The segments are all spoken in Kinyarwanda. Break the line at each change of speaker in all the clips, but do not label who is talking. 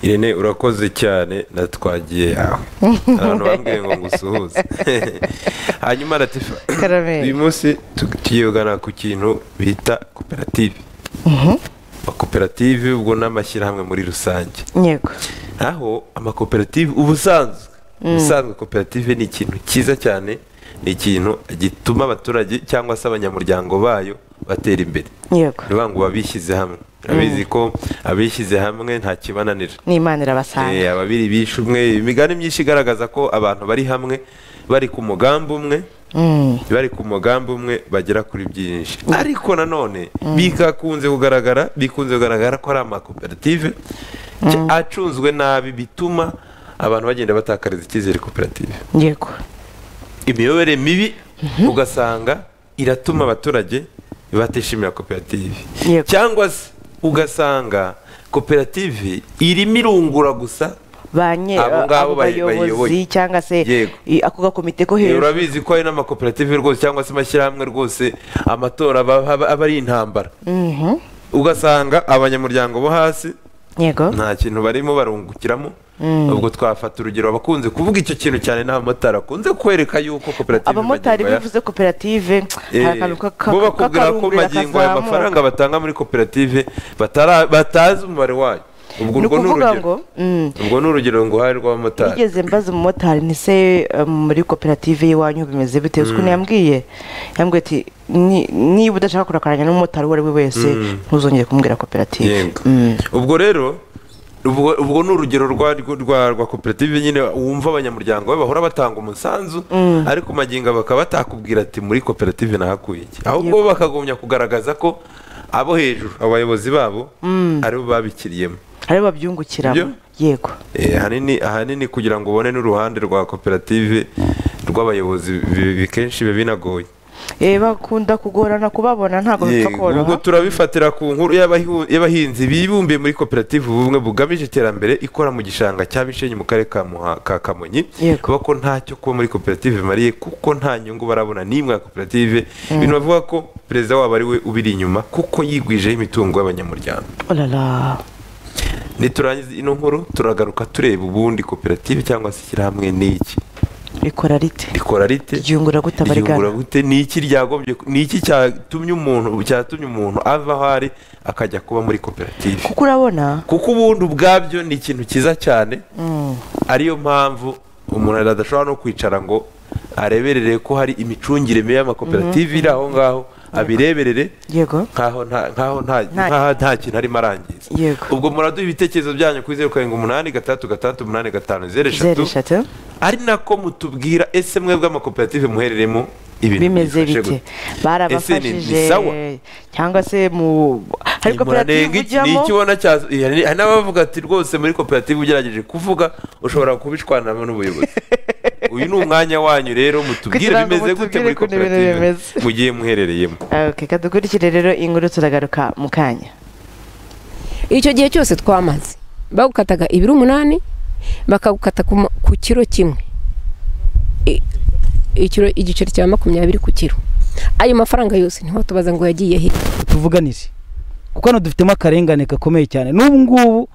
irene urakoze cyane natwagiye yawe abantu bambwiye ngo ngusuhuze hanyuma ratifa
Karameli.
uyu munsi tugiye kugana ku kintu bita koperative amakoperative ubwo ni amashyirahamwe muri rusange
yego
aho amakoperative ubusanzwe ubusanzwe koperative ni ikintu cyiza cyane ni ikintu gituma abaturage cyangwa se abanyamuryango bayo batera imbere
yego
ni ukuvuga ngo abishyize hamwe urabizi ko abishyize hamwe nta kibananira
n'imana irabasanga
Eh, ababiri bishe umwe imigani myinshi igaragaza ko abantu bari hamwe bari ku mugambi umwe bari ku mugambi umwe bagera kuri byinshi ariko nanone bikakunze kugaragara bikunze kugaragara ko ari amakoperative ca- acunzwe nabi bituma abantu bagenda batakariza icyizere koperative
yego
imiyoborere mibi ugasanga iratuma abaturage batishimira koperative
Yego.
cyangwa se ugasanga koperative irimo irungura gusa
ba nye-
Abo ngabo
abo
bayi- bayiyoboye.
bayobozi cyangwa se
Yego.
i- ako gakomite ko
Eh,
hejuru
urabizi ko hari n'amakoperative rwose cyangwa se amashyirahamwe rwose amatora aba aba- aba ari intambara
Mhm.
ugasanga abanyamuryango bo hasi
yego
nta kintu barimo barungukiramo ubwo twafata urugero abakunze kuvuga icyo kintu cyane n'abamotari bakunze kwereka yuko koperative
abamotari
magingo aya-
bivuze koperative
Eh,
hari akantu ka- ka-
bo bakubwira ko
k'akarungurira
magingo aya
kazamuka.
amafaranga batanga muri koperative batara- batazi umubare wayo
Ni
ubwo urwo ni
ukuvuga
urugero
ngo, mm.
ubwo ni urugero ngo hari rw'abamotari
nigeze mbaza umumotari ni se eh, muri koperative y'iwanyu bimeze bitewe uko yambwiye yambwiye ati "Ni- niba udashaka kurakaranya n'umumotari uwo ari we wese ntuzongere kumbwira koperative
Yego.
Mm.
ubwo rero ubwo ubwo ni urugero rwa rwa- rwa- rwa koperative nyine wumva abanyamuryango be bahora batanga umusanzu ariko magingo bakaba batakubwira ati muri koperative nahakuye iki ahubwo bo bakagumya kugaragaza ko abo hejuru abayobozi babo aribo babikiriyemo
hari babyungukiramo yego
Eh, ahanini ahanini kugira ngo ubone n'uruhande rwa koperative rw'abayobozi bi- bi- kenshi biba binagoye
Eh, bakunda kugorana kubabona ntabwo bipfa
Yego, ubwo
koroha
turabifatira ku nkuru y'abahi- y'abahinzi bibumbiye muri koperative ubumwe bugamije iterambere ikora mu gishanga cya bishenyi mu karere ka Muha- ka kamonyi
Yego.
bavuga ko ntacyo kuba muri koperative bimariye kuko nta nyungu barabona n'imwe ya koperative ibintu bavuga ko perezida wabo ari we ubiri inyuma kuko yigwijeho imitungo y'abanyamuryango
olala
niturangiza ino nkuru turagaruka tureba ubundi koperative cyangwa se ishyirahamwe ni iki
rikora rite
rikora rite
ryungura gute
ryungura
abarigana
gute ni iki ryagombye ni iki cyatumye umuntu cyatumye umuntu ava aho ari akajya kuba muri koperative
kuko urabona
kuko ubundi ubwabyo ni ikintu cyiza cyane ariyo mpamvu umuntu adashobora no kwicara ngo areberere ko hari imicungire mibi y'amakoperative iri aho ngaho abireberere
yego
nkaho nta- nkaho nta-
Nta-
nkaho nta kintu arimo arangiza
Yego.
ubwo muraduha ibitekerezo byanyu kuri zeru karindwi umunani gatandatu gatandatu umunani gatanu zeru
zeru
eshatu
eshatu
ari nako mutubwira ese mwebwe amakoperative muhereremo ibintu
bimeze
byifashe
bite
gute? Ese ni- ni
barabafashije
sawa?
cyangwa se mu hari
Muranenga
koperative
iki? ni iki
ujyamo
ubona cyazo Iya, hari hari n'abavuga ati rwose muri koperative ugerageje kuvuga ushobora kubishwanamo n'ubuyobozi uyu ni umwanya wanyu rero mutubwire
Kugira ngo
bimeze gute
mutubwire
muri
ukuntu ibintu
koperative
bimeze.
mugiye muherereyemo
Ok, kadukurikire rero inkuru turagaruka mu kanya
icyo gihe cyose twamaze bagukataga ibiro umunani bakagukata ku ma- ku kiro kimwe I- ikiro- igiceri cya makumyabiri ku kiro ayo mafaranga yose ntiwatubaza ngo yagiye he
tuvuganire kuko hano dufitemo akarengane gakomeye cyane n'ubu ngubu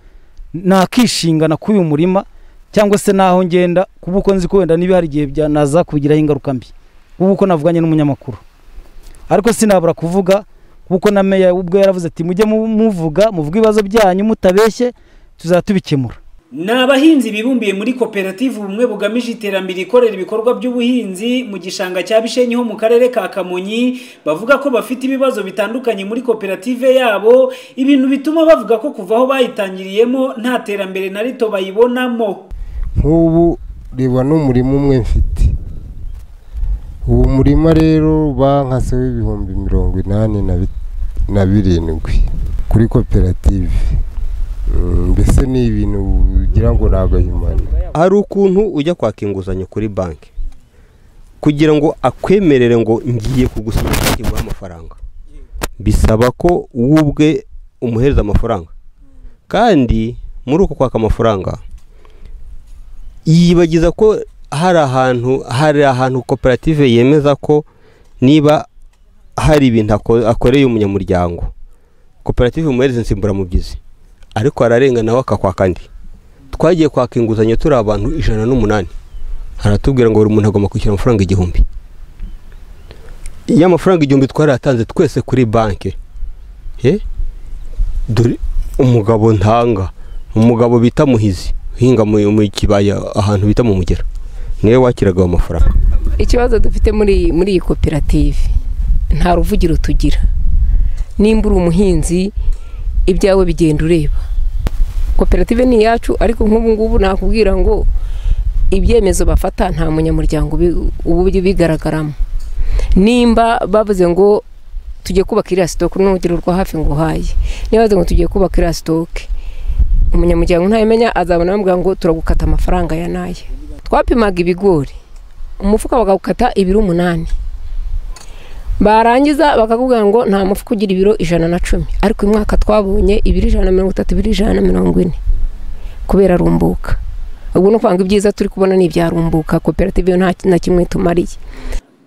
nakishingana k'uyu murima cyangwa se n'aho ngenda kuba uko nzi ko wenda niba hari igihe byanaza kubigiraho ingaruka mbi kuba uko navuganye n'umunyamakuru ariko sinabura kuvuga kuko na meya ubwo yaravuze ati mujye mu- muvuga muvuge ibibazo byanyu mutabeshye tuzatubikemura
ni abahinzi bibumbiye muri koperative ubumwe bugamije iterambere ikorera ibikorwa by'ubuhinzi mu gishanga cya bishenyi ho mu karere ka kamonyi bavuga ko bafite ibibazo bitandukanye muri koperative yabo ibintu bituma bavuga ko kuva aho bayitangiriyemo nta terambere na rito bayibonamo
nk'ubu reba n'umurima umwe mfite uwo murima rero bankaseho ibihumbi mirongo inani na bi- na birindwi kuri koperative Mm, mbese ni ibintu ugira ngo ni agahimane
hari ukuntu ujya kwaka inguzanyo kuri banki kugira ngo akwemerere ngo ngiye kugusinyira ingingo y'amafaranga bisaba ko wowe ubwe umuhereza amafaranga kandi muri uko kwaka amafaranga yibagiza ko hari ahantu hari ahantu koperative yemeza ko niba hari ibintu ako- akoreye umunyamuryango koperative umuhereza insimburamubyizi ariko ararengana we akakwaka andi twagiye kwaka inguzanyo turi abantu ijana n'umunani aratubwira ngo buri muntu agomba kwishyura amafaranga igihumbi iyo amafaranga igihumbi twarayatanze twese kuri banki eh, dore umugabo ntanga umugabo bita muhizi uhinga mu mu kibaya ahantu bita mu mugera niwe wakiraga ayo mafaranga
ikibazo dufite muri muri iyi koperative nta ruvugiro tugira nimba uri umuhinzi ibyawe bigenda ureba koperative ni iyacu ariko nk'ubu ngubu nakubwira ngo ibyemezo bafata nta munyamuryango ubi- uba ubigaragaramo nimba bavuze ngo tugiye kubaka iriya sitoke n'urugero rwa hafi ngo uhaye niba bavuze ngo tugiye kubaka iriya sitoke umunyamuryango ntayimenya azabona bamubwira ngo turagukata amafaranga ya n'aya twapimaga ibigori umufuka bakawukata ibiro umunani barangiza bakakubwira ngo nta mufuka ugira ibiro ijana na cumi ariko uyu mwaka twabonye ibiro ijana na mirongo itatu ibiro ijana na mirongo ine kubera rumbuka ubwo ni ukuvuga ngo ibyiza turi kubona ni ibya rumbuka koperative yo nta na kimwe tumariye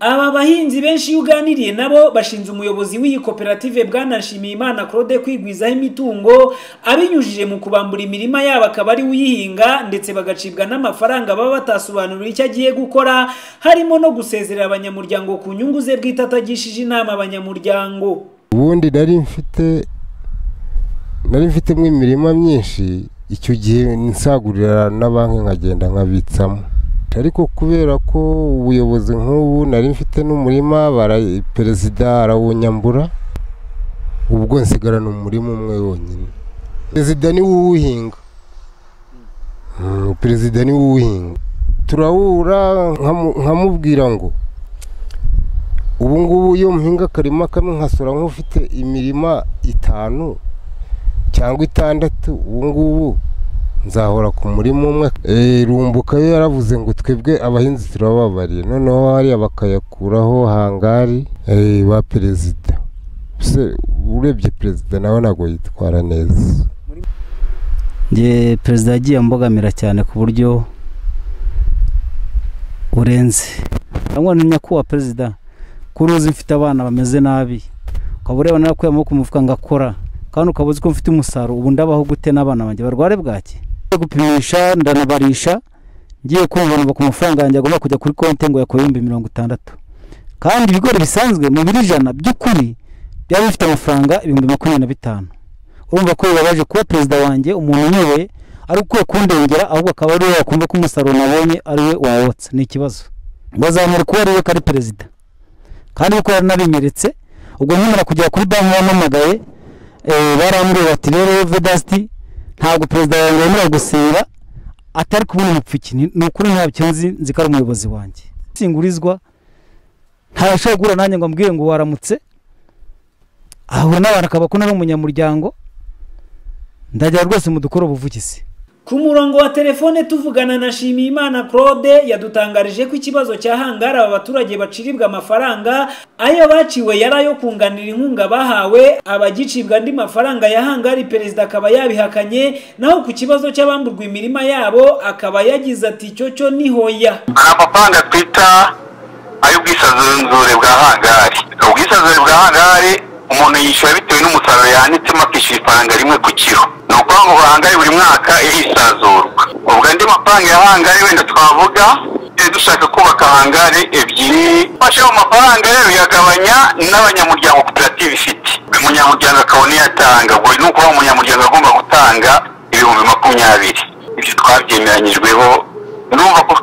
aba bahinzi benshi iyo uganiriye nabo bashinze umuyobozi w'iyi koperative bwanashimiye imana claude kwigwizaho imitungo abinyujije mu kubambura imirima yabo akaba ari uyihinga ndetse bagacibwa n'amafaranga baba batasobanurira icyo agiye gukora harimo no gusezerera abanyamuryango ku nyungu ze bwite atagishije inama abanyamuryango
ubundi nari mfite nari mfitemo imirima myinshi icyo gihe nsagurira na banki nkagenda nkabitsamo ariko kubera ko ubuyobozi nk'ubu nari mfite n'umurima bara- perezida arawunyambura ubwo nsigarana umurima umwe wonyine perezida niwe uwuhinga Mm, perezida niwe uwuhinga turawura nkamu- nkamubwira ngo ubu ngubu iyo muhinga akarima kamwe nkasura nk'ufite imirima itanu cyangwa itandatu ubu ngubu nzahora ku murima umwe Eh, rumbuka yo yaravuze ngo twebwe abahinzi turababariye noneho hariya bakayakuraho hangari eh, ba perezida se urebye perezida nawe ntabwo yitwara neza
nge perezida yagiye ambogamira cyane ku buryo burenze cyangwa ni nyakubahwa perezida kuri uzi mfite abana bameze nabi ukaba ureba narakuye amaboko mu mufuka ngakora kandi ukaba uzi ko mfite umusaruro ubu ndabaho gute n'abana banjye barware bwaki ngiye gupimisha ndanabarisha ngiye kumva numva ku mafaranga yanjye agomba kujya kuri konti ngo yakore ibihumbi mirongo itandatu kandi ibigori bisanzwe mu biro ijana by'ukuri byaba bifite amafaranga ibihumbi makumyabiri na bitanu urumva ko bibabaje kuba perezida wanjye umuntu unyoye ari ukwiye kundengera ahubwo akaba ari we wakumva ko umusaruro nabonye ari we wawotse ni ikibazo bazamura kuba ari we ko ari perezida kandi ko yaranabimeretse ubwo nkimara kugera kuri banki bampamagaye eh, barambwira bati rero vedasiti ntabwo perezida wanjye yemerewe gusenga atari kubona umupfuki Ni- ni ukuri ntabyo nzi nzi ko ari umuyobozi wanjye singurizwa ntashobora guhura nanjye ngo ambwire ngo waramutse ahura n'abantu akaba akunda n'umunyamuryango ndajya rwose mu dukora ubuvugizi
Ku murongo wa telefone tuvugana na Shimiyimana Claude yadutangarije ko ikibazo cya hangari aba baturage baciribwa amafaranga ayo baciwe yari ayo kunganira inkunga bahawe abagicibwa andi mafaranga ya hangari perezida akaba yabihakanye naho ku kibazo cy'abamburwa imirima yabo akaba yagize ati cyo cyo ni hoya
hari amafaranga twita ay'ubwisanzure bwa hangari ubwisanzure bwa hangari umuntu yishyura bitewe n'umusaruro yanitsemo akishyura ifaranga rimwe ku kiro ni ukuvuga ngo hangari buri mwaka irisanzurwa ubwo andi mafaranga ya hangari wenda twavuga eh, dushaka kubaka hangari ebyiri fashe mu mafaranga rero yagabanya n'abanyamuryango koperative ifite umunyamuryango akabona iyo atanga ubwo ni ukuvuga umunyamuryango agomba gutanga ibihumbi makumyabiri ibyo twabyemeranyijweho urumva ko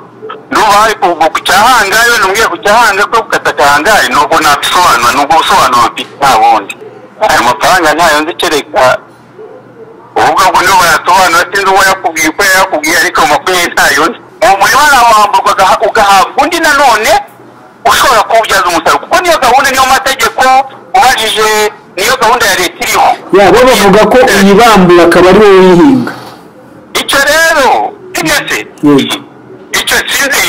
n'ubu hari kuva ku cyahangari wenda umbwiye ku cyahangari ko gukata akahangari nubwo nabisobanura nubwo ubusobanuro mfite nta bundi ayo mafaranga ntayo nzi kereka uvuga ngo niyo bayasobanura sinzi uwo yakubwiye uko yakubwiye ariko ayo makumyabiri ntayo nzi uwo murima arawamburwa agaha- ugahabwa undi nanone ushobora kuwubyaza umusaruro kuko niyo gahunda niyo mategeko ubajije niyo gahunda ya leta iriho
yabo bavuga ko uyibambura akaba ari wowe uyihinga
icyo rero sinese
Yego.
icyo sinzi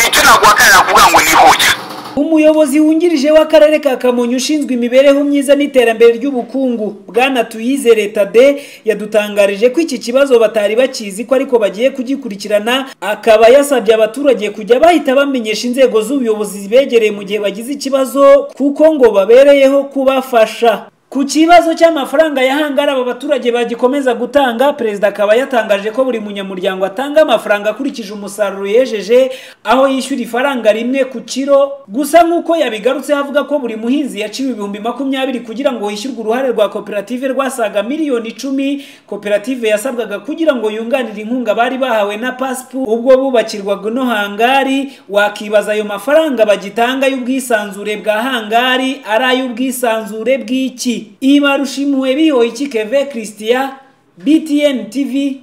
icyo naguhakana nakuvuga ngo ni huya
umuyobozi wungirije w'akarere ka kamonyi ushinzwe imibereho myiza n'iterambere ry'ubukungu bwana tuyizere tade yadutangarije ko iki kibazo batari bakizi ko ariko bagiye kugikurikirana akaba yasabye abaturage kujya bahita bamenyesha inzego z'ubuyobozi zibegereye mu gihe bagize ikibazo kuko ngo babereyeho kubafasha ku kibazo cy'amafaranga ya hangari aba baturage bagikomeza gutanga perezida akaba yatangaje ko buri munyamuryango atanga amafaranga akurikije umusaruro yejeje aho yishyura ifaranga rimwe ku kiro gusa nk'uko yabigarutseho avuga ko buri muhinzi yaciwe ibihumbi makumyabiri kugira ngo hishyurwe uruhare rwa koperative rwasaga miliyoni icumi koperative yasabwaga kugira ngo yunganire inkunga bari bahawe na pasipu ubwo bubakirwaga ino hangari wakibaza ayo mafaranga bagitanga y'ubwisanzure bwa hangari ari ay'ubwisanzure bw'iki ibarushimuwe bihoye iki keve christian btn tv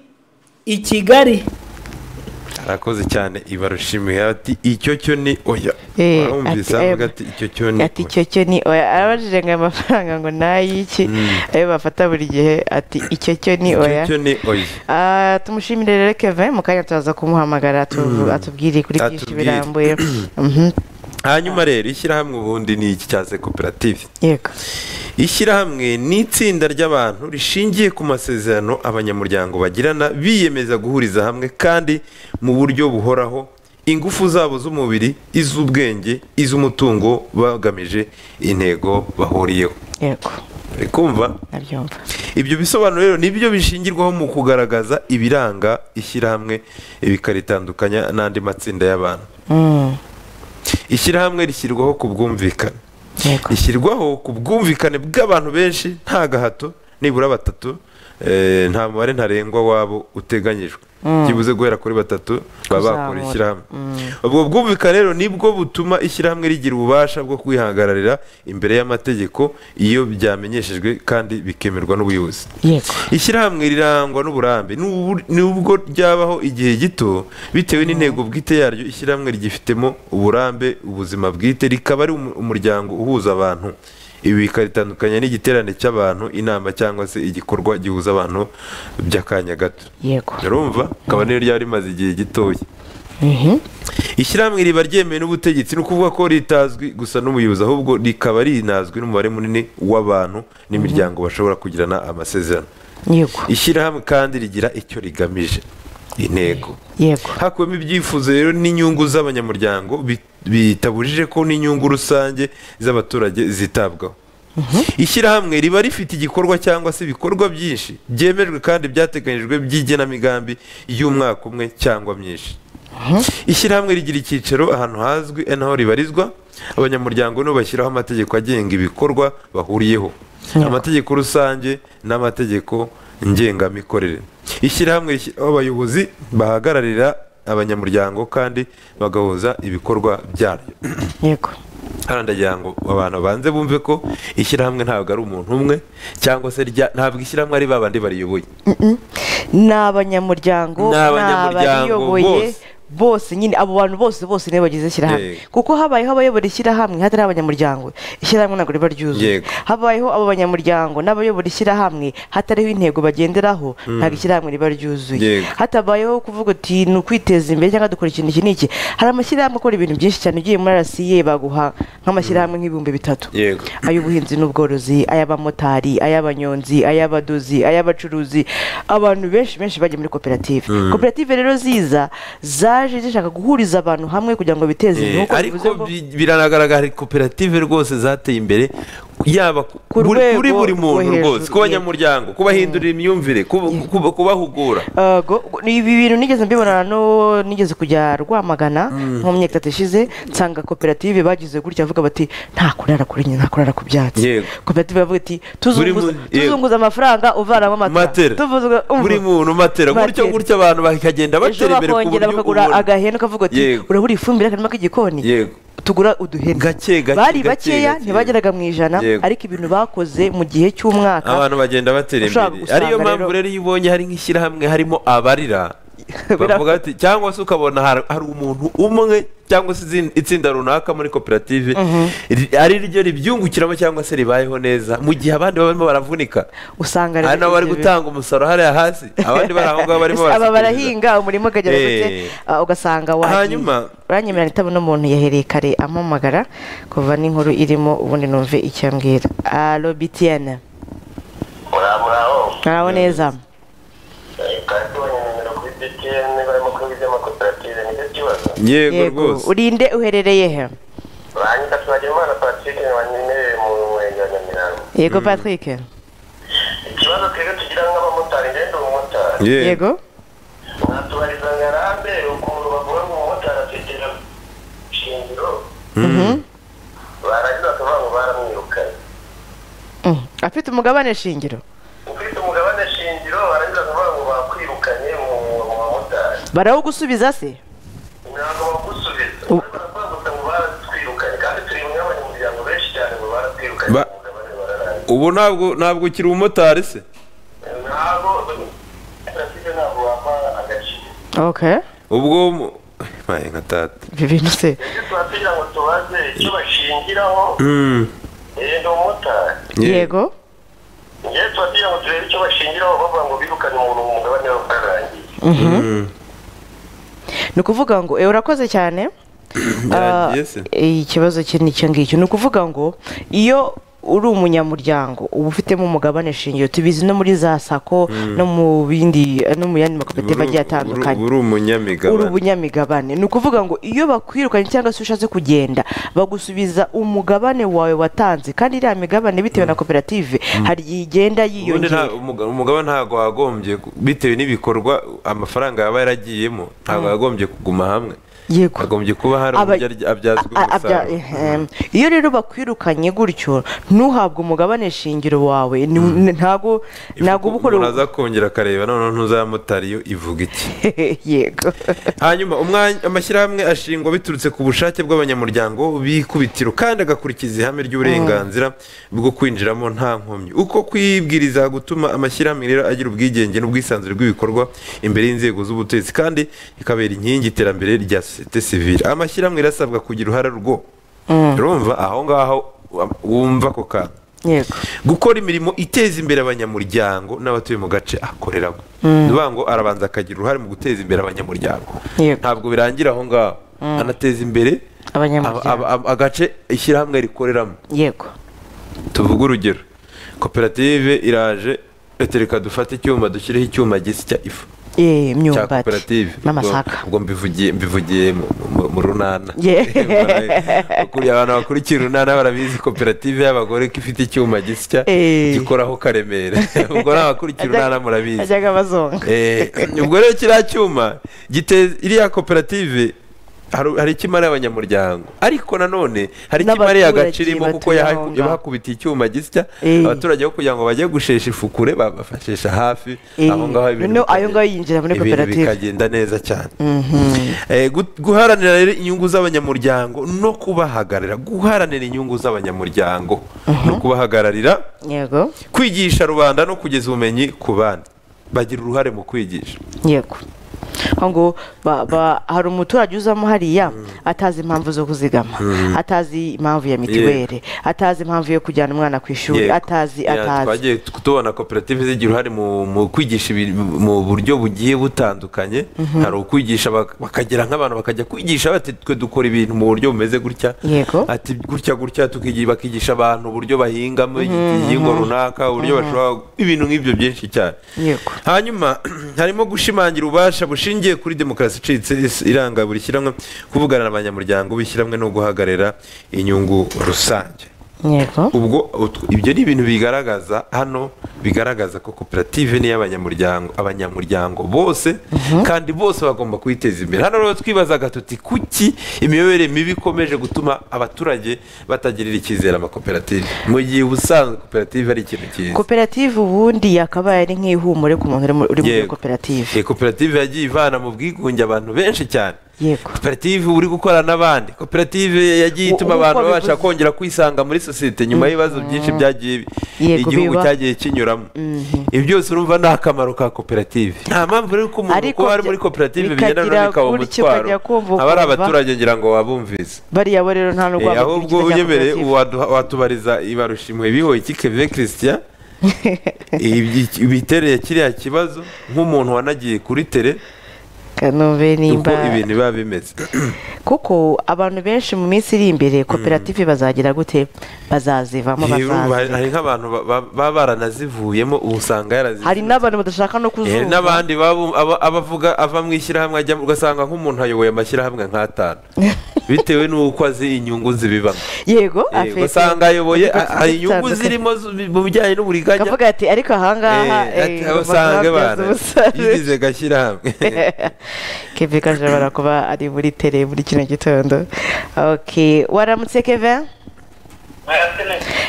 i kigali
arakoze cyane ibarushimiye ati icyo cyo ni oya
Eh,
warumvise
ati,
avuga
eh,
ati icyo cyo ni
ati icyo cyo ni oya arabajije ngo aya mafaranga ngo ni ay'iki ayo bafata buri gihe ati icyo cyo ni
oya
oya
icyo cyo ni oya
Ah, tumushimire rero keve mu kanya turaza kumuhamagara atuvu- atubwire kuri byinshi
Atubwire.
birambuye Mhm,
hanyuma rero ishyirahamwe ubundi ni iki cyaze koperative
yego
ishyirahamwe ni itsinda ry'abantu rishingiye ku masezerano abanyamuryango bagirana biyemeza guhuriza hamwe kandi mu buryo buhoraho ingufu zabo z'umubiri iz'ubwenge iz'umutungo bagamije intego bahuriyeho
yego
uri kumva
nabyumva
ibyo bisobanuro rero nibyo bishingirwaho mu kugaragaza ibiranga ishyirahamwe bikaritandukanya n'andi matsinda y'abantu
Mm,
ishyirahamwe rishyirwaho ku bwumvikane
yego
rishyirwaho ku bwumvikane bw'abantu benshi nta gahato nibura batatu eh, nta mubare ntarengwa wabo uteganyijwe byibuze guhera kuri batatu baba bakora
Kuzamura.
ishyirahamwe ubwo bwumvikane rero nibwo butuma ishyirahamwe rigira ububasha bwo kwihagararira imbere y'amategeko iyo byamenyeshejwe kandi bikemerwa n'ubuyobozi
yego
ishyirahamwe rirangwa n'uburambe N'ubu- nubwo ryabaho igihe gito bitewe n'intego bwite yaryo ishyirahamwe ryifitemo uburambe ubuzima bwite rikaba ari umu- umuryango uhuza abantu ibi bikaritandukanya n'igiterane cy'abantu inama cyangwa se igikorwa gihuza abantu by'akanya gato
yego
urumva akaba niyo ryaba rimaze igihe gitoya ishyirahamwe riba ryemewe n'ubutegetsi ni ukuvuga ko ritazwi gusa n'umuyobozi ahubwo rikaba rinazwi n'umubare munini w'abantu n'imiryango bashobora kugirana amasezerano
yego
ishyirahamwe kandi rigira icyo rigamije intego
yego
hakuwemo ibyifuzo rero n'inyungu z'abanyamuryango bi- bitabujije ko n'inyungu rusange z'abaturage zitabwaho ishyirahamwe riba rifite igikorwa cyangwa se ibikorwa byinshi byemejwe kandi byateganyijwe by'igenamigambi y'umwaka umwe cyangwa myinshi ishyirahamwe rigira icyicaro ahantu hazwi n'aho ribarizwa abanyamuryango nibo bashyiraho amategeko agenga ibikorwa bahuriyeho amategeko rusange n'amategeko ngengamikorere ishyirahamwe rishyiraho abayobozi bahagararira abanyamuryango kandi bagahuza ibikorwa byaryo
yego
hano ndagira ngo abantu babanze bumve ko ishyirahamwe ntabwo ari umuntu umwe cyangwa se rya- ntabwo ishyirahamwe ari ba bandi bariyoboye
ni abanyamuryango
Ni
ni
abanyamuryango
abariyoboye
bose.
bose nyine abo bantu bose bose nibo bagize ishyirahamwe
Yego.
kuko habayeho abayobora ishyirahamwe hatari abanyamuryango ishyirahamwe ntabwo riba ryuzuye
Yego.
habayeho abo banyamuryango n'abayobora ishyirahamwe hatariho intego bagenderaho ntabwo ishyirahamwe riba ryuzuye
Yego.
hatabayeho kuvuga uti ni ukwiteza imbere cyangwa dukora ikintu iki n'iki hari amashyirahamwe akora ibintu byinshi cyane ugiye muri rasiye baguha nk'amashyirahamwe nk'ibihumbi bitatu
Yego.
ay'ubuhinzi n'ubworozi ay'abamotari ay'abanyonzi ay'abadozi ay'abacuruzi abantu benshi benshi bajya muri koperative koperative rero ziza zaje zishaka guhuriza abantu hamwe kugira ngo biteze
Eh,
imbere Nk'uko bivuze
ariko
ngo-
bi- biragaragara hari koperative rwose zateye imbere yaba ku-
Ku
buri-
rwego
kuri buri
rwo
muntu
hejuru,
rwose ku
yego.
banyamuryango kubahindurira imyumvire kuba- kuba- kubahugura
Yego, ibi bintu nigeze mbibona no nigeze kujya rwamagana nko mu myaka itatu ishize nsanga koperative bagize gutya avuga bati nta kurara kuri nyina nta kurara ku byatsi
Yego.
koperative bavuga ati
Buri
tuzunguza
muntu- yego.
tuzunguza amafaranga uvanamo
matera
amatara Tuvuzwa- umva.
buri muntu matera gutyo
Matera.
gutyo abantu bakagenda
ejo
batera imbere ku buryo
bakongera bakagura
ubona.
agahene ukavuga uti
Yego.
urabura ifumbire akarima k'igikoni
Yego.
tugura uduhene
Gake, gake,
bari
gake,
bakeya
gake.
ntibageraga mu ijana
Yego.
ariko ibintu bakoze mu gihe cy'umwaka
abantu bagenda batera
ushobora
imbere
gusanga
ariyo mpamvu
rero-
rero iyo ubonye hari nk'ishyirahamwe harimo abarira bavuga ati cyangwa se ukabona har- hari umuntu umwe cyangwa se izin- itsinda runaka muri koperative ri- ari ryo ribyungukiramo cyangwa se ribayeho neza mu gihe abandi barimo baravunika
usanga
hari
rero
n'abari
ibyo bintu-
gutanga umusaruro hariya hasi abandi bari aho ngaho barimo
aba
barasikiriza
barahinga umurimo ukagera gute
Eh.
ah, ugasanga wagiye
Hanyuma-
uranyemerera nitabona umuntu yahereye kare ampamagara kuva n'inkuru irimo ubundi numve icyo ambwira alo bitiyene
muraho
naraho neza
kandi tubonye nimero kuri btn barimo kwiga iby'amakoperative nicyo kibazo
yego rwose
urinde uherereye he
banki twagira imana patrick na banyemerere mu murenge wa nyamirambo
yego patrick
ikibazo twebwe tugira nk'abamotari ngende umumotari
yego
natubariza ngarambe ukuntu bagora mu mumotari atwitira shingiro barangiza bakavuga ngo baramwirukanye
Mm. afite umugabane shingiro
ufite umugabane shingiro barangiza bakavuga ngo bakwirukanye mu mu mumotari
barawugusubiza se
ntabwo bagusubiza
U-
baravuga gusa ngo baratwirukanye kandi turi bamwe abanyamuryango benshi cyane ngo baratwirukanye
Ba-
umugabane bararangiza
ubu ntabwo ntabwo ukiri umumotari se
ntabwo Jenoside ntabwo wampa agaciro
okay
ubwo mu- Maye nka tata
ibi bintu se
ibyo tubatera ngo tubaze icyo bashingiraho
Mm,
ni umumotari
ye-
yego
njyewe tubatera ngo turebe icyo bashingiraho bavuga ngo birukane umuntu mu mugabane wabo bwarangiye
Mm,
ni ukuvuga ngo ewe urakoze cyane Ah,
yarangiye se
ikibazo kiri ni icyo ngicyo ni ukuvuga ngo iyo uri umunyamuryango uba ufitemo umugabane shingiro tubizi no muri za sako no mu bindi no mu yandi makoperative agiye atandukanye
uri
uri
umunyamigabane
ubunyamigabane ni ukuvuga ngo iyo bakwirukanye cyangwa se ushatse kugenda bagusubiza umugabane wawe watanze kandi iriya migabane bitewe na koperative hari igihe igenda
ubundi nta-
yiyongera
umuga- umugabo ntabwo wagombye ku- bitewe n'ibikorwa amafaranga yaba yaragiyemo ntabwo yagombye kuguma hamwe
yego
agombye kuba hari
Aba-
uburyo arya- abyazwa
a- abya-
umusaruro
ehem. iyo rero bakwirukanye gutyo ntuhabwe umugabane shingiro wawe ni- ni- ntago ntago uba
umuntu
ukorera
aza kongera akareba noneho ntuzamutari iyo ivuga iki
yego
hanyuma umwanya- amashyirahamwe ashingwa biturutse ku bushake bw'abanyamuryango b'ikubitiro kandi agakurikiza ihame ry'uburenganzira bwo kwinjiramo nta nkomyi uko kwibwiriza gutuma amashyirahamwe rero agira ubwigenge n'ubwisanzure bw'ibikorwa imbere y'inzego z'ubutegetsi kandi ikabera inkingi iterambere rya sosiyete sivile amashyirahamwe rero asabwa kugira uruhare rwo urumva aho ngaho wumva ako kantu
yego
gukora imirimo iteza imbere abanyamuryango n'abatuye mu gace akoreramo ni ukuvuga ngo arabanza akagira uruhare mu guteza imbere abanyamuryango
Yego.
ntabwo birangira aho ngaho anateza imbere
Abanyamuryango.
aba- aba- agace ishyirahamwe rikoreramo
yego
tuvuge urugero koperative iraje reta reka dufate icyuma dushyireho icyuma gisya ifu
Eh,
cya
imyumbati
koperative
n'amasaka
Ubwo- ubwo mbivugiye mbivugiye mu- mu- mu runana
Yeah.
Ukuriye abantu bakurikiye urunana barabizi koperative y'abagore ko ifite icyuma gisya
Eh.
gikoraho karemera ubwo n'abakurikiye urunana murabizi
ajyaga abazonga
Eh, ubwo rero kiriya cyuma giteza iriya koperative hari hari icyo imara abanyamuryango ariko nanone hari icyo imariye
N'abaturage
agace irimo kuko
batuye
yahaku-
aho ngaho.
yabahakubitiye icyuma gisya
Eh.
abaturage bo kugira ngo bajye gushesha ifukure babafashisha hafi
Eh,
aho ngaho ibintu
noneho ayo
bikagenda-
ngayo yinjira muri
ibintu
koperative.
bikagenda neza cyane Eh, gu- guharanira rero inyungu z'abanyamuryango no kubahagararira guharanira inyungu z'abanyamuryango no kubahagararira
yego
kwigisha rubanda no kugeza ubumenyi ku bandi bagira uruhare mu kwigisha
yego aho ngo ba- ba- hari umuturage uzamo hariya atazi impamvu zo kuzigama atazi impamvu ya mitiweli atazi impamvu yo kujyana umwana ku ishuri
Yego.
atazi
Ya,
atazi
twagiye tu- tubona koperative zigira uruhare mu mu kwigisha ibintu- mu buryo bugiye butandukanye hari ukwigisha bak- bakagira nk'abantu bakajya kwigisha bati twe dukora ibintu mu buryo bumeze gutya
Yego.
ati gutya gutya tukigi- bakigisha abantu uburyo bahingamo igihingwa runaka uburyo bashobora ibintu nk'ibyo byinshi cyane
Yego.
hanyuma harimo gushimangira ububasha bushingiye kuri demokarasi icitse is- iranga buri shyirahamwe kuvugana n'abanyamuryango b'ishyirahamwe no guhagararira inyungu rusange
yego
ubwo utwo- ibyo ni ibintu bigaragaza hano bigaragaza ko koperative ni iy'abanyamuryango abanyamuryango bose kandi bose bagomba kuyiteza imbere hano rero twibazaga tuti kuki imiyoborere mibi ikomeje gutuma abaturage batagirira icyizere amakoperative mu gihe ubusanzwe koperative ari ikintu cyiza
koperative ubundi yakabaye ari nk'ihumure ku muntu uri mu- uri muri
Yego.
koperative
Iyi koperative yagiye ivana mu bwigunge abantu benshi cyane
yego
koperative uri gukorana n'abandi koperative yagiye
U-
ituma
uko
abantu babasha
bivuze.
kongera kwisanga muri sosiyete nyuma y'ibibazo byinshi byagiye bi-
Yego,
igihugu
biba.
cyagiye kinyuramo ibi byose urumva ni akamaro ka koperative nta mpamvu rero ko umuntu
Ariko
kuba ari muri
bya-
koperative
bikagira
bigenda noneho bikaba
gutyo
umutwaro
ukajya kumva
aba ari
ukumva.
abaturage ngira ngo wabumvise
bariya bo rero nta
Eh,
n'urwamo
ahubwo uyemereye waduha- watubariza ibarushimwe bihoye kikeve christian Ibi- ibitereye kiriya kibazo nk'umuntu wanagiye kuri tere
kanombe
uko
nimba
ibintu biba bimeze
kuko abantu benshi mu minsi iri imbere koperative bazagira gute bazazivamo
Eh, urumva hari-
bazazi
hari nk'abantu ba- ba- baba baranazivuyemo ubu usanga yarazivuye
hari n'abantu badashaka no
Eh,
kuzumva
n'abandi baba- aba- abavuga ava mu ishyirahamwe ajya ugasanga nk'umuntu ayoboye amashyirahamwe nk'atanu bitewe n'uko azi inyungu zibibamo
yego
Yego,
afite
usanga ayoboye
udukoresho
aha inyungu
dutandukanye.
zirimo zu- mu bijyanye n'uburiganya
akavuga ati ariko ahangaha
Eh, ati,
eh,
aho usanga
bazabyaza
abana
umusaruro."
yigize gashyirahamwe
keve kaje ashobora kuba ari muri tere muri kino gitondo ok waramutse keve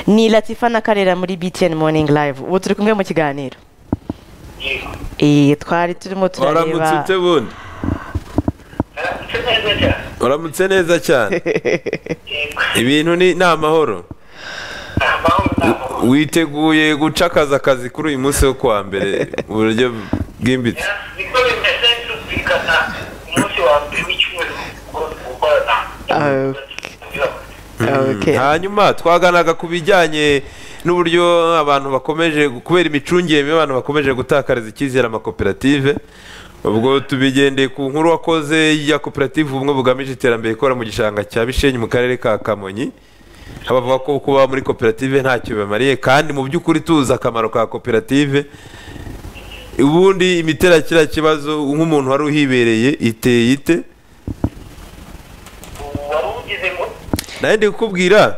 ni latifa na karera muri btn morning live ubu turi kumwe mu kiganiro Eh, twari turimo
waramutse
turareba
ute bundi uramutse neza cyane ibintu ni ni amahoro witeguye guca akazi akazi kuri uyu munsi wo kuwa mbere mu buryo bwimbitse
Okay.
hanyuma twaganaga ku bijyanye n'uburyo abantu bakomeje kubera imicungire mibi abantu bakomeje gutakariza icyizere amakoperative ubwo tubigendeye ku nkuru wakoze ya koperative ubumwe bugamije iterambere ikora mu gishanga cya bishenyi mu karere ka kamonyi abavuga ko kuba muri koperative ntacyo bibamariye kandi mu by'ukuri tuzi akamaro ka koperative ubundi imitera kiriya kibazo nk'umuntu wari uhibereye iteye ite nawe ndi kukubwira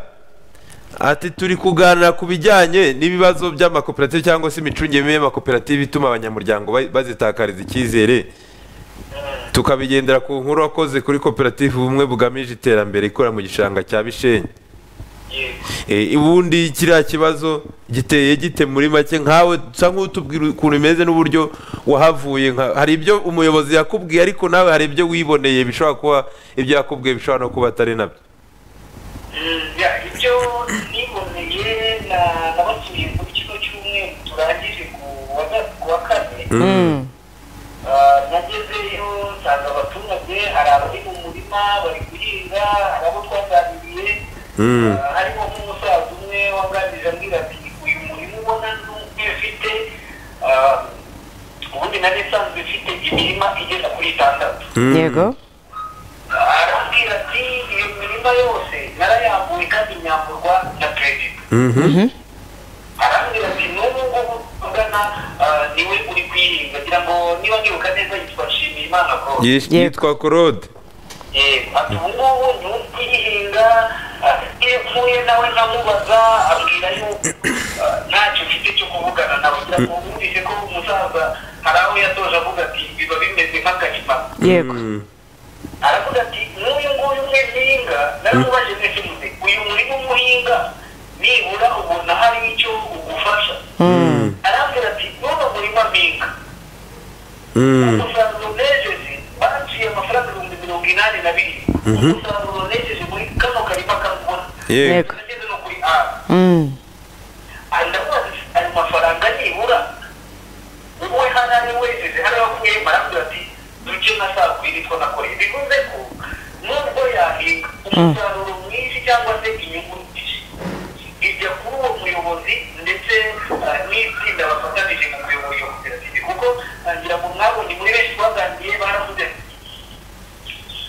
ati turi kuganira ku bijyanye n'ibibazo by'amakoperative cyangwa se imicungire mibi y'amakoperative ituma abanyamuryango ba- bazitakariza icyizere tukabigendera ku nkuru wakoze kuri koperative ubumwe bugamije iterambere ikora mu gishanga cya bishenyi Eh, ubundi kiriya kibazo giteye gite muri make nkawe usa nk'utubwira ukuntu imeze n'uburyo wahavuye nka hari ibyo umuyobozi yakubwiye ariko nawe hari ibyo wiboneye bishobora kuba ibyo yakubwiye bishobora no kuba atari nabyo
ibyo niboneye na nabasuye muri kino cyumweru turangije ku wa kane Ah, nagezeyo nsanga abaturage hari abari mu murima bari guhinga hari abo twaganiriye
Mm.
Ah, harimo nk'umusaza umwe waganirije ambwira ati uyu murimo ubona n'umwe mfite ah, ubundi nari nsanzwe mfite imirima igera kuri itandatu
yego
arambwira ati iyo mirima yose narayambuye kandi nyamburwa na perezida arambwira ati n'ubu ngubu ugana ah, niwe uri kuyihinga ngira ngo niba nibuka neza yitwa nshimiyimana paul
Yish-
Yego.
yitwa korode
yego ati ubu ngubu niwe uri kuyihinga ah, iyo mpfuye nawe nkamubaza ambwira yuko ah, ntacyo mfite cyo kuvugana nawe ngira ngo wumvise ko umusaza hari aho yatoje avuga ati biba bimeze nk'agahima
yego
aravuga ati n'uyu nguyu umwe ntinga naramubajije ndetse muze uyu murima umuhinga nibura ubona hari icyo ugufasha arambwira ati n'uno murima mpinga umusaruro nejeje baciye amafaranga ibihumbi mirongo inani na birindwi umusaruro nejeje muri kano karima kamubona
yego
Yego.
nageze no kuri ara
Mm.
ndavuga ati ayo mafaranga nibura wowe hano ari wejeje hano bakuye marambwira ati duce na saa kwiri two nakoreye bivuze ko nubwo yahinga umusaruro mwinshi cyangwa se inyungu nyinshi ijya kuri uwo muyobozi ndetse ah, n'itsinda bafatanije mu kuyobora iyo koperative kuko ah, ngira ngo mwabonye muri benshi baganiriye baravuze ati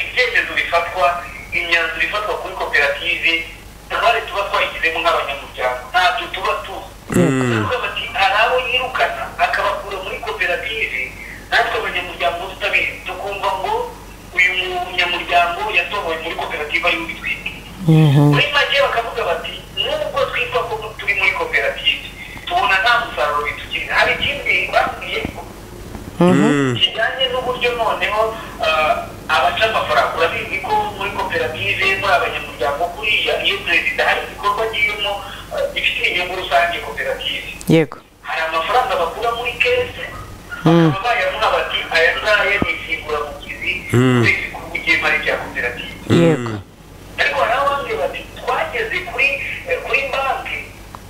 ibyemezo bifatwa imyanzuro ifatwa kuri koperative uruhare tuba twayigizemo nk'abanyamuryango ntabyo tuba tuzi tuvuga bati hari abo yirukana akabakura muri koperative natwe abanyamuryango tutabizi tukumva ngo uyu munyamuryango yatoboye muri koperative ariwe ubitwite muri make bakavuga bati nubwo twitwa ko turi muri koperative tubona nta musaruro bitugirira hari ikindi babwiye
Mm.
kijyanye n'uburyo noneho ah, abaca amafaranga urabizi ko muri koperative muri abanyamuryango kuriya iyo perezida hari igikorwa agiyemo ah, gifitiye inyungu rusange koperative
yego
hari amafaranga bakura muri kese bakaba bayamuha bati aya ngaya ni insimburamugizi uretse ku bugemari bya koperative
yego
ariko hari abandi bati twageze kuri eh, kuri banki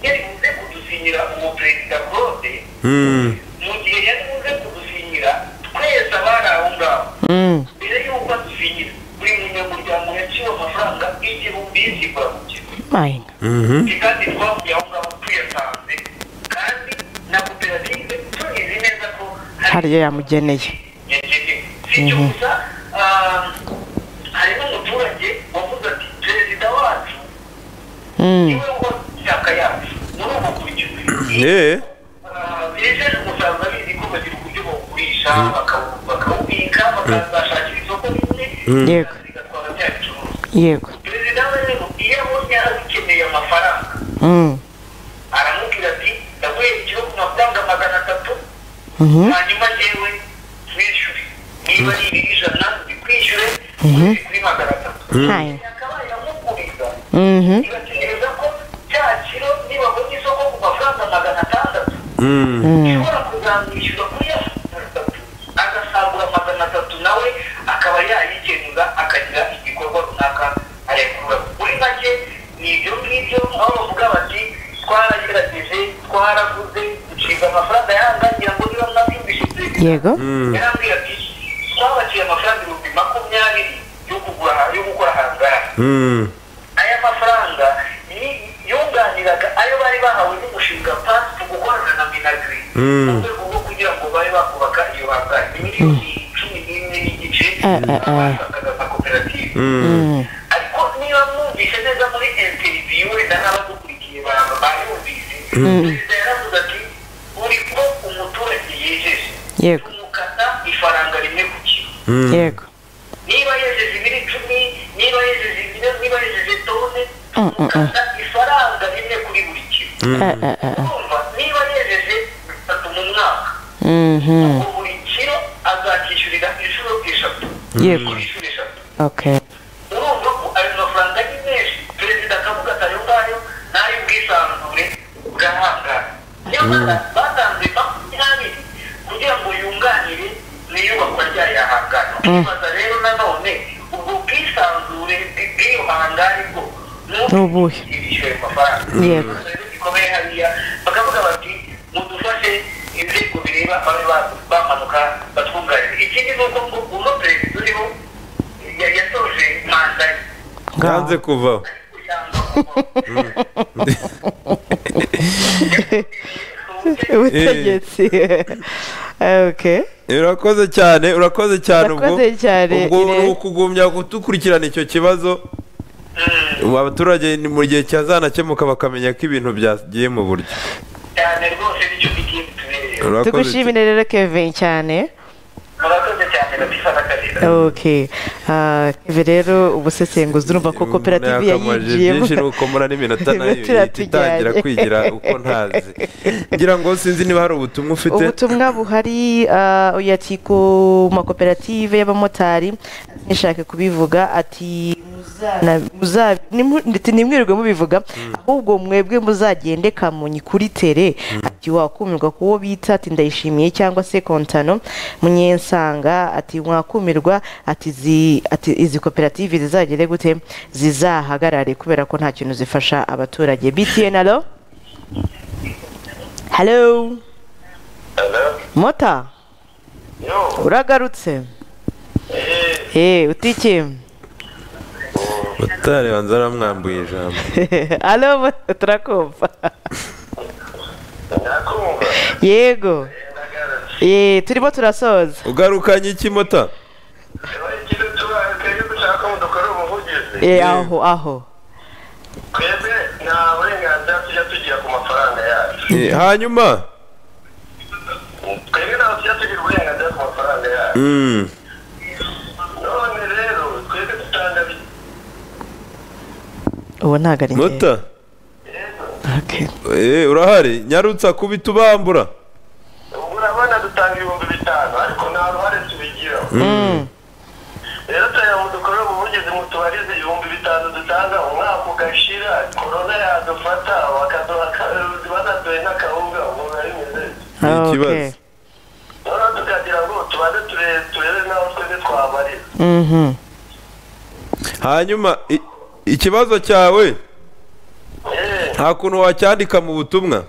yari buze kudusinyira uwo perezida claude
Mm.
mu gihe yari buze kudusinyira twese abari aho ngaho
Mm.
mbere y'uko adusinyira buri munyamuryango yaciwe amafaranga igihumbi y'insimburamugizi
Mahinga.
kandi twavuye aho ngaho tuyasanze kandi na koperative tubizi neza ko
hari iyo yamugeneye
sicyo gusa ah, hari n'umuturage wavuze ati perezida wacu
Mm.
niwe wo ishyaka yacu muri ubu buryo
Eh,
Ah, bejeje umusaruro abizi ko bagira uburyo bawugurisha bakawu- bakawubika bakazashakira isoko rimwe
yego
bigatwara bya bicuruzwa
yego
perezida we rero iyo abonye abikeneye amafaranga
Mm,
aramubwira ati ndaguhe igihugu amafaranga magana atatu
mhm,
hanyuma yewe wishyure niba ari ibiri ijana bikwishyure uzi kuri magana atatu
Hai.
akaba yamuguriza
mhm,
igategereza ko cya kiro nibabona isoko ku mafaranga magana atandatu ushobora kuzamwishyura kuri ya magana atatu agasagura magana atatu nawe akaba yayikenura akagira igikorwa runaka arekura muri make ni ibyo ngibyo aho bavuga bati twaragerageje twaraguze duciza amafaranga yangangira ngo niba mwabyumvise perezida
yego
yarambwira ati twabakiye amafaranga ibihumbi makumyabiri yo kugura yo gukora hangari aya mafaranga ni yunganiraga ayo bari bahawe n'umushinga pasi gukorana na minagiri mu rwego rwo kugira ngo babe bakubaka iyo hangari ni miliyoni cumi n'imwe n'igice
Eh, eh, eh.
basakaza za koperative ariko niba mwumvise neza muri interiviyu wenda n'abadukurikiye ba- bayumvise perezida yaravuze ati buri ko umuturage yejeje
yego
tumukata ifaranga rimwe ku kiro
yego
niba yejeje ibiro icumi niba yejeje ibiro niba yejeje tone
Mm, mm, mm.
tumukata ifaranga rimwe kuri buri kiro
Eh, eh, eh, eh.
urumva niba yejeje bitatu mu mwaka
Mhm,
ubwo buri kiro azakishyurira inshuro eshatu
yego
inshuro eshatu
okay
urumva ko ayo mafaranga ni menshi perezida akavuga ati ayo ngayo ni ay'ubwisanzure bw'ahangara niyo mpamvu batanze makumyabiri kugira ngo yunganire mu iyubakwa ryayo hangara twibaza rero nanone ubwo bwisanzure bw'iyo hangari bwo ni
Ubuhe?
ibishyuye amafaranga
Yego.
ikibazo gikomeye hariya bakavuga bati mudufashe inzego bireba babe ba- bamanuka batwunganire ikindi ni uko ngo uno perezida uriho ya- yasoje manda ye
nganze kuvaho
yanga kuvaho.
ubutegetsi okay
urakoze cyane urakoze cyane ubwo
Urakoze cyane,
ubwo
Irene.
ni ukugumya gukurikirana icyo kibazo ubu abaturage ni mu gihe cyazanakemuka bakamenya ko ibintu byagiye mu buryo
cyane rwose nicyo bigiye bitubereye
Urakoze
tugushimire rero kevin cyane
murakoze cyane babifata akarira
okay Ah, kevin rero ubusesenguzi urumva ko koperative yayinjiyemo
byinshi nuko mura n'iminota nayo
Iminota
ihita itangira
iratujyanye.
kwigira uko ntazi ngira ngo sinzi niba hari ubutumwa ufite
ubutumwa buhari ah, uyu ati ku makoperative y'abamotari ntishake kubivuga ati muzana- muza- nimu- ndetse ntimwirirwe mubivuga ahubwo mwebwe muzagende kamonyi kuri tere ati wakumirwa kuwo bita ati ndayishimiye cyangwa se kontano munyensanga ati mwakumirwa ati zi- ati izi koperative zizagere gute zizahagarare kubera ko nta kintu zifasha abaturage btn alo hello mota uragarutse eh utike
motari banza aramwambuye ijambo
alo mo- turakumva
nakumva
yego eh turimo turasoza
ugarukanye iki mota
rero ikintu tubaye cyo gushaka ko dukora ubuvugizi
eh aho aho
twebwe nta burenganzira tujya tugira ku mafaranga yacu
Eh, hanyuma
twebwe ntabwo tujya tugira uburenganzira ku mafaranga yacu
Mm.
none rero twebwe dutanga bi-
ubu ntabwo ari njye
mota
Okay.
Eh, urahari nyarutsa kubita ubambura
ubu urabona dutanga ibihumbi bitanu ariko nta ruhare tubigiraho
Mm.
rero tureba ngo dukore ubuvugizi mu tubarize ibihumbi bitanu dutanga umwaka ugashira korona yadufata bakaduha ka- banaduhe n'akawunga umuntu abimeze
Ni
Ah, okay.
ikibazo.
noneho tukagira ngo tubanze turebe turebe n'aho twebwe twabarira
Mhm.
hanyuma i- ikibazo cyawe
Eh,
nta kuntu wacyandika mu butumwa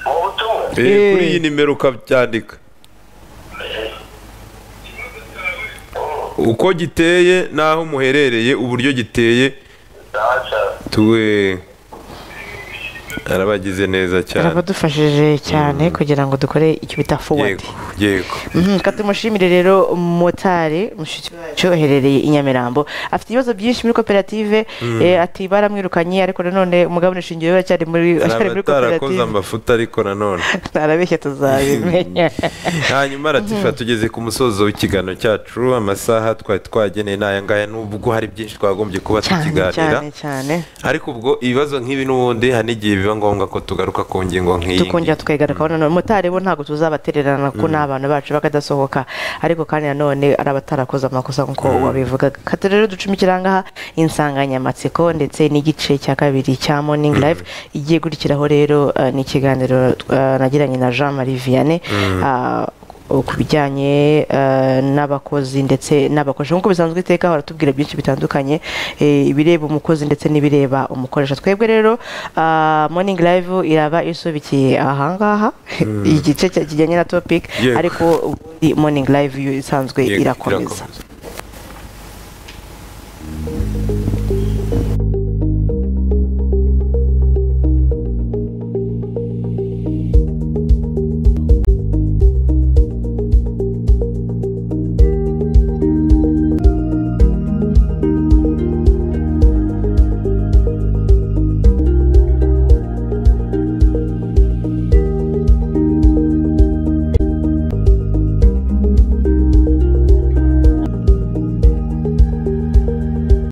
mu butumwa
Eh.
Eh, kuri iyi nimero ukabyandika uko giteye n'aho muherereye uburyo giteye
Sawa sawa.
tuwe arabagize neza cyane
arabadufashije cyane kugira ngo dukore icyo bita forward
yego yego
Mhm, reka tumushimire rero motari mushiki wacu uherereye i nyamirambo afite ibibazo byinshi muri koperative eh, ati baramwirukanye ariko nanone umugabo nishingiro we aracyari muri aracyari muri
araba atarakoze
koperative
amafuta ariko nanone
arabeshya tuzabimenya
hanyuma aratifa tugeze ku musozo w'ikiganiro cyacu amasaha twari twageneye ni aya ngaya nubwo hari byinshi twagombye kuba
cyane
tukiganira
cyane cyane
ariko ubwo ibibazo nk'ibi n'ubundi hari n'igihe biba ngombwa ko tugaruka ku ngingo nk'iyi
tukongera tukigaruka nanone motari bo ntabwo tuzabatererana ko ni abantu bacu bakadasohoka ariko kandi nanone ari abatarakoze amakosa nk'uko wabivugaga kata rero ducumikira aha insanganyamatsiko ndetse n'igice cya kabiri cya morning live igiye gukurikiraho rero eh, ni ikiganiro eh, nagiranye na jean marie vianney ah, o- ku bijyanye eh, n'abakozi ndetse n'abakoresha nk'uko bisanzwe iteka baratubwira byinshi bitandukanye eh, ibireba umukozi ndetse n'ibireba umukoresha twebwe rero ah, morning live iraba isubikiye ahangaha igice cya- kijyanye na topic
Yego.
ariko ubundi morning live yo isanzwe
Yego,
irakomeza